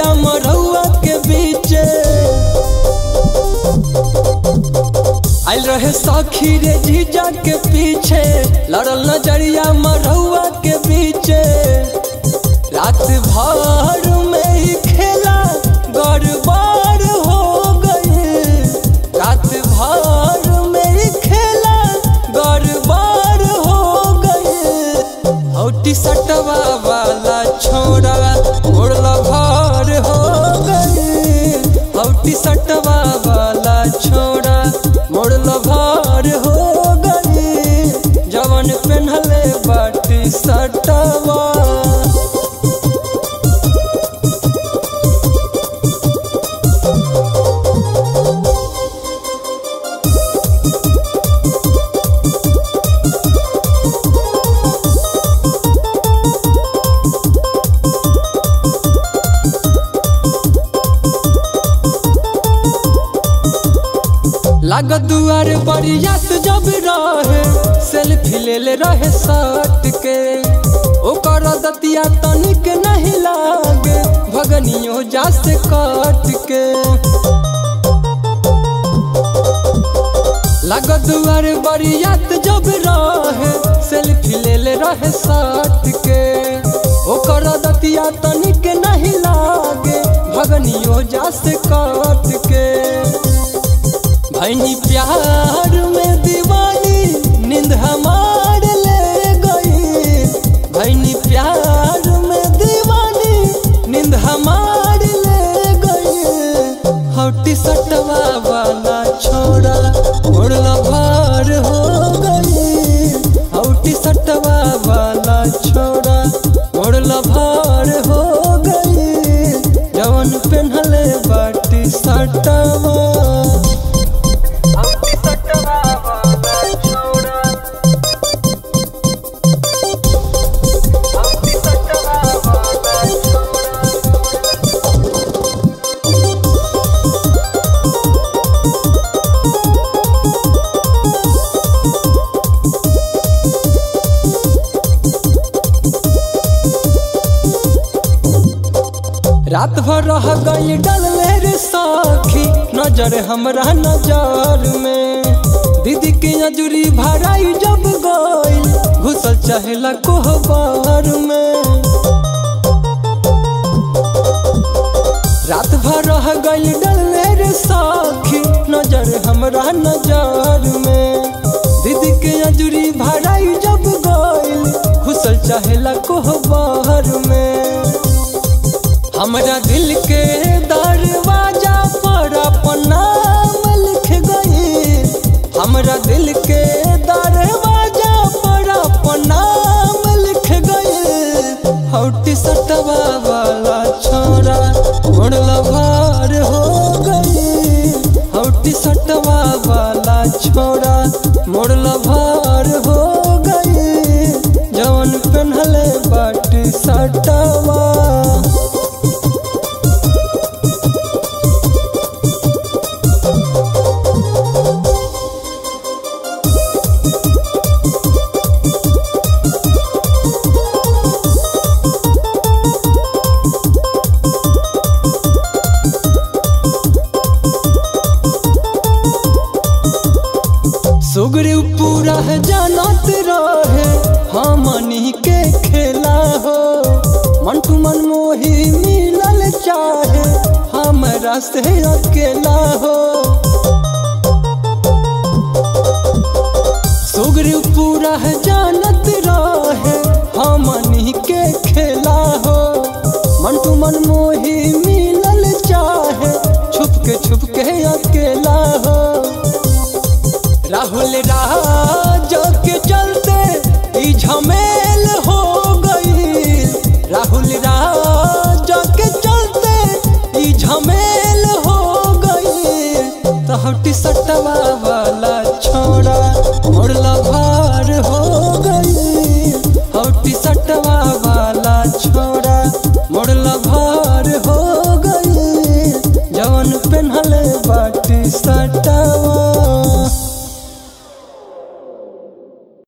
नजरिया मरौआ के बीचे आइल रहे सखी रे जीजा के पीछे लड़ल नजरिया मरौआ के बीचे रात भर में ही खेला गड़बड़ हो गई रात भर में ही खेला गड़बड़ हो गई हौटी सटवा वाला छोड़ा उड़ला भर हो गई हौटी सटवा वाला छोड़ा मोड़ला भर हो गई जवन पेन्हले बाटी सटवा लागत दुआर बरियात जब रहे सेल्फी ले ले रहे सट के ओकर दतिया तनिक नहीं लागे भगनियो जा से कट के लागत दुआर बरियात जब रहे सेल्फी ले ले रहे सट के ओकर दतिया तनिक नहीं लागे भगनियो जा से कट के भैनी प्यार में दीवानी नींद हमार ले गई भैनी प्यार में दीवानी नींद हमार ले गई हौटी सटवा वाला छोड़ा उड़ला भार हो गई हौटी सटवा वाला छोड़ा उड़ला भार हो गई जवन पेन्हले बाटी सटवा हौटी सटवा वाला छोड़ा हौटी सटवा वाला छोड़ा रात भर रह गई डलले रे सखी नजर हमरा नजर में दीदी की नजरी भराई जब गई घुसल चहला कोहबर में रात भर रह गई डलले रे सखी नजर हमरा नजर में दीदी के नजरी भराई जब गई घुसल चहला कोहबर में हमरा दिल के दरवाजा पर अपन नाम लिख गई हमरा दिल के दरवाजा पर अपन नाम लिख गई हौटी सटवा वाला छोरा उड़ला भार हो गई हौटी सटवा वाला छोरा मोड़ला भार हो गई जवन पेन्हले बाटी सटवा सुगरी पूरा है जानत रहे हमनी के खेला हो मंटू मन मोही मिलल चाहे हमरा से अकेला हो सुगरी पूरा है जानत रहे हमनी के खेला हो मंटू मन मोही मिलल चाहे छुप के छुप के अकेला हो राहुल राज के चलते ई झमेल हो गई राहुल राज के चलते ई झमेल हो गई तो हटी सटवा वाला छोड़ा मोड़ला भार हो गई हटी सटवा वाला छोड़ा मोड़ला भार हो गई जवन पेन्हले बाटी सटवा